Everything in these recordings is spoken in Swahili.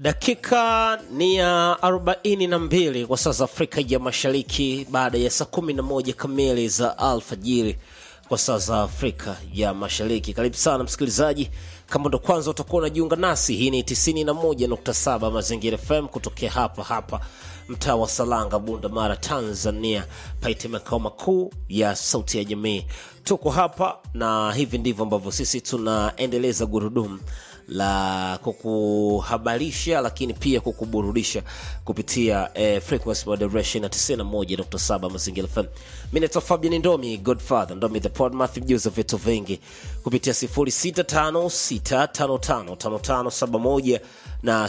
Dakika ni ya 42 kwa saa za Afrika ya Mashariki, baada ya saa 11 kamili za alfajiri kwa saa za Afrika ya Mashariki. Karibu sana msikilizaji, kama ndo kwanza utakuwa unajiunga nasi, hii ni 91.7 Mazingira FM kutokea hapa hapa mtaa wa Salanga, Bunda Mara, Tanzania, paite makao makuu ya Sauti ya Jamii. Tuko hapa na hivi ndivyo ambavyo sisi tunaendeleza gurudumu la kukuhabarisha lakini pia kukuburudisha kupitia eh, frequency moderation na 91.7 Mazingira FM. Mimi naitwa Fabian Ndomi, Godfather Ndomi the Podmath, mjuza vitu vingi kupitia 0656555571 na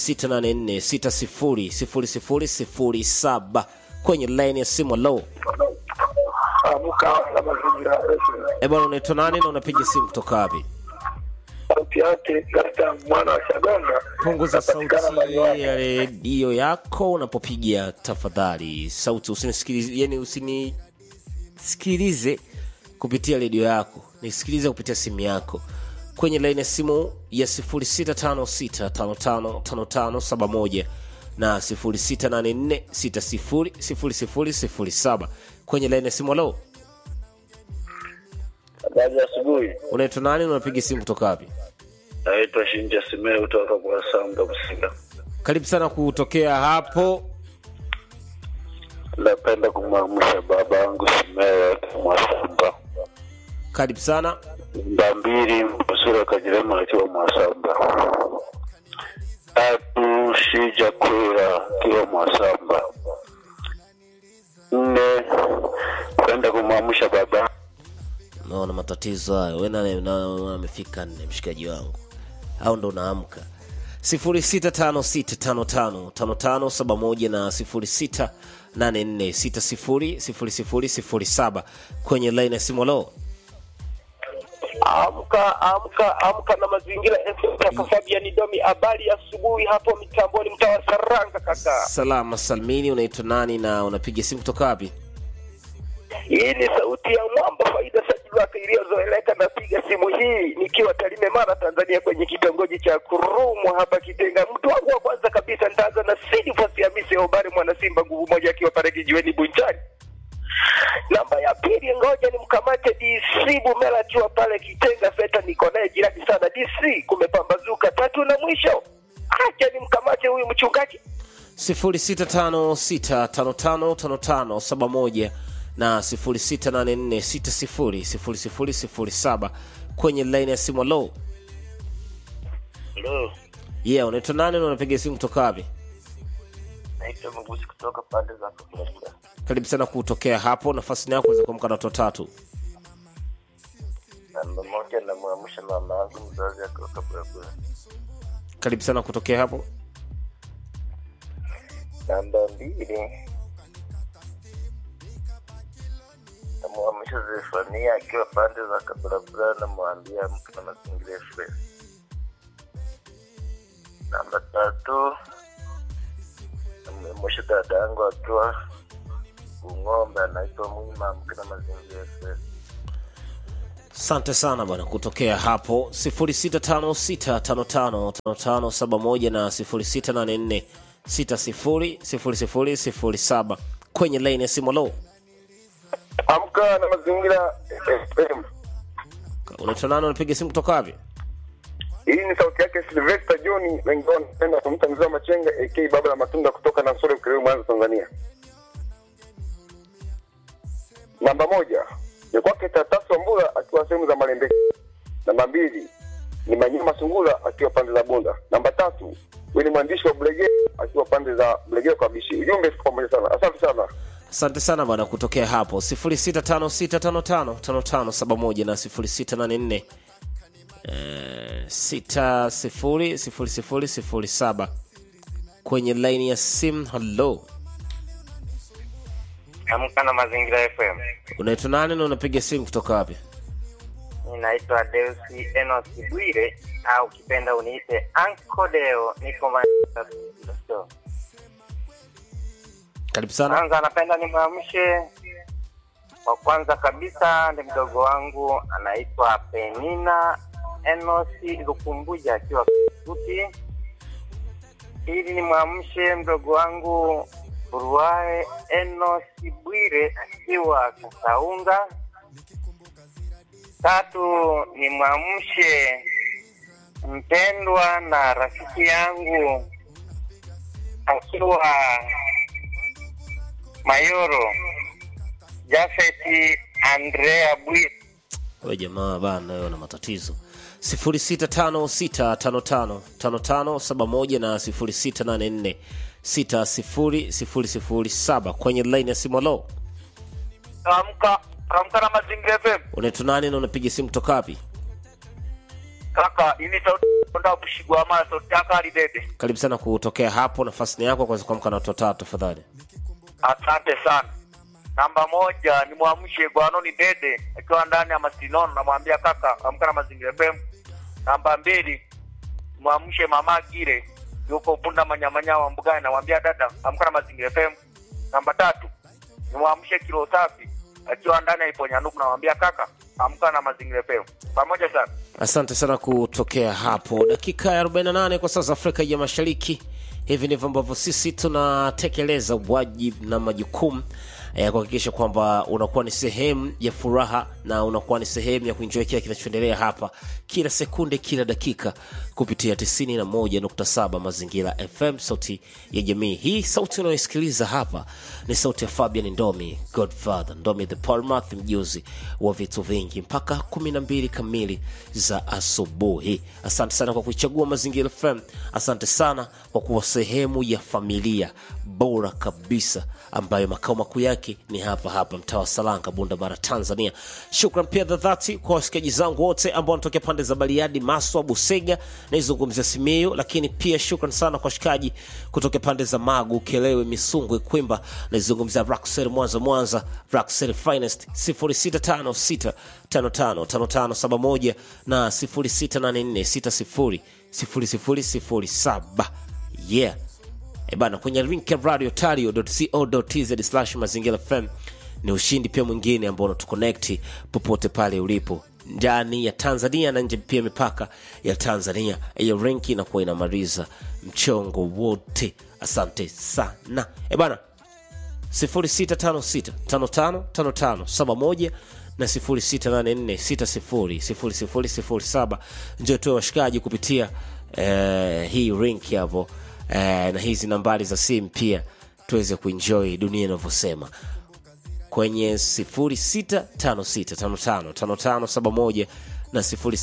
0684600007 kwenye line ya simu. Low Amka na mazingira FM. eh, bwana, unaitwa nani na unapiga simu kutoka wapi? Sauti yake Gasta mwana wa Shagonga. Punguza sauti Napatikana Manyoni. ya redio yako unapopiga tafadhali. Sauti usinisikilize, yani usinisikilize kupitia redio yako, nisikilize kupitia simu yako kwenye laini ya simu ya 0656555571 na 0684600007 kwenye laini ya simu. Halo, Habari ya asubuhi. unaitwa nani na unapiga simu kutoka wapi? Naitwa Shinja Simeo kutoka kwa Samba Kusinga. Karibu sana kutokea hapo. Napenda kumwamsha baba yangu Simeo Mwasamba. Karibu sana. Namba mbili Mpusura Kajirema akiwa Mwasamba. Tatu Shija Kwera akiwa Mwasamba. Nne kwenda kumwamsha baba naona matatizo hayo we nane- na- amefika nne mshikaji wangu au ndo unaamka 0656555571 na 0684600007 kwenye line ya simu lo Amka amka amka na mazingira FM kaka Fabian Domi, habari ya asubuhi hapo mitamboni, mtaa wa Saranga kaka. salama salmini unaitwa nani na unapiga simu kutoka wapi Hii ni sauti ya mwamba faida sajili wake iliyozoeleka. Napiga simu hii nikiwa Tarime, Mara, Tanzania, kwenye kitongoji cha Kurumwa hapa Kitenga. Mtu wangu wa kwanza kabisa nitaanza na Sidifasi Hamisi Obari, mwana Simba nguvu moja, akiwa pale kijiweni Bunchani. Namba ya pili, ngoja nimkamate DC Bumela akiwa pale Kitenga Seta, niko naye jirani sana. DC kumepambazuka. Tatu na mwisho, acha nimkamate huyu mchungaji 0656555571 na 0684600007 kwenye line ya simu lo Hello. yeah unaitwa nani na unapiga simu kutoka wapi Naitwa Magusi kutoka pande za Kakamega. karibu sana kutokea hapo nafasi yako weza kuamka na watu watatu Namba moja namwamsha mama yangu mzazi akiwa Kaburabura. karibu sana kutokea hapo Namba mbili namwamsha Zefania akiwa pande za Kaburabura, namwambia mke na mazingira fresh. Namba tatu namwamsha dada yangu akiwa Ung'ombe, anaitwa Mwima, mke na mazingira fresh. asante sana bwana kutokea hapo 0656555571 na 0684600007 kwenye line ya simu lo amka na mazingira FM. unaitwa nani unapiga simu kutoka wapi Hii ni sauti yake Sylvester John, wengi wao wanapenda kumta mzee wa Machenga AK baba la matunda kutoka na Sore Ukerewe, Mwanza, Tanzania. Namba moja ni kwake Tatasu Wambura akiwa sehemu za Malembe. Namba mbili ni Manyama Sungura akiwa pande za Bunda. Namba tatu huyu ni mwandishi wa Bulegea akiwa pande za Bulegea kwa Bishi. Ujumbe siku pamoja sana, asante sana. asante sana bwana kutokea hapo 0656555571 na 0684 eh, 600007 kwenye laini ya sim halo Amka na Mazingira FM. unaitwa nani na unapiga simu kutoka wapi Ninaitwa Deusi Enos Bwire au kipenda uniite Anko Deo, niko Manchester. karibu sana Kwanza napenda nimwamshe wa kwanza kabisa ni mdogo wangu anaitwa Penina Enosi Lukumbuja akiwa Kisuti. ili nimwamshe mdogo wangu Ruae Enos Bwire akiwa Kasaunga. Tatu nimwamshe mpendwa na rafiki yangu akiwa Mayoro Jafeti Andrea Bwire. we jamaa bana wewe na matatizo 0656555571 na 0684600007 kwenye line ya simu lo Amka amka na mazingira FM. unaitwa nani na unapiga simu kutoka wapi Kaka, ini sauti ndio kushigwa ama sauti yako alidede. karibu sana kutokea hapo nafasi ni yako kwanza kuamka na watu watatu tafadhali Asante sana. Namba moja ni mwamshe Gwanoni Dede akiwa ndani ya Masinono, namwambia kaka amka na mazingira FM. Namba mbili mwamshe mama Gire yuko Bunda Manyamanya wa Mbugani, namwambia dada amka na mazingira FM. Namba tatu ni mwamshe Kilo Safi akiwa ndani ya Iponyanuku, namwambia kaka amka na mazingira FM. Pamoja sana. asante sana kutokea hapo dakika ya 48 kwa sasa afrika ya mashariki hivi ndivyo ambavyo sisi tunatekeleza wajibu na majukumu ya kuhakikisha kwamba unakuwa ni sehemu ya furaha na unakuwa ni sehemu ya kuenjoy kile kinachoendelea hapa kila sekunde kila dakika kupitia 91.7 mazingira fm sauti ya jamii hii sauti unayoisikiliza hapa ni sauti ya fabian ndomi godfather ndomi the palmath mjuzi wa vitu vingi mpaka 12 kamili za asubuhi asante sana kwa kuichagua mazingira fm asante sana kwa kuwa sehemu ya familia bora kabisa ambayo makao makuu yake ni hapa hapa mtaa wa salanga bunda bara tanzania shukran pia za dhati kwa wasikiaji zangu wote ambao wanatokea pande za bariadi maswa busega naizungumzia simiu lakini pia shukran sana kwa washikaji kutoka pande za magu kelewe misungwe kwimba naizungumzia raksel mwanza mwanza raksel finest 0656555571 na 0684600007 yeah e bana kwenye link ya radio tario.co.tz slash mazingira fm ni ushindi pia mwingine ambao unatuconnect popote pale ulipo ndani ya tanzania na nje pia mipaka ya tanzania hiyo renki inakuwa inamaliza mchongo wote asante sana e bana 0656555571 na 0684600007 njo tuwe washikaji kupitia eh, hii rink hapo eh, na hizi nambari za simu pia tuweze kuenjoy dunia inavyosema kwenye 0656555571 na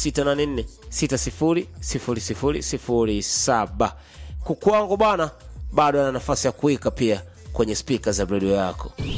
0684600007 kukwangu bana bado ana nafasi ya kuwika pia kwenye spika za redio yako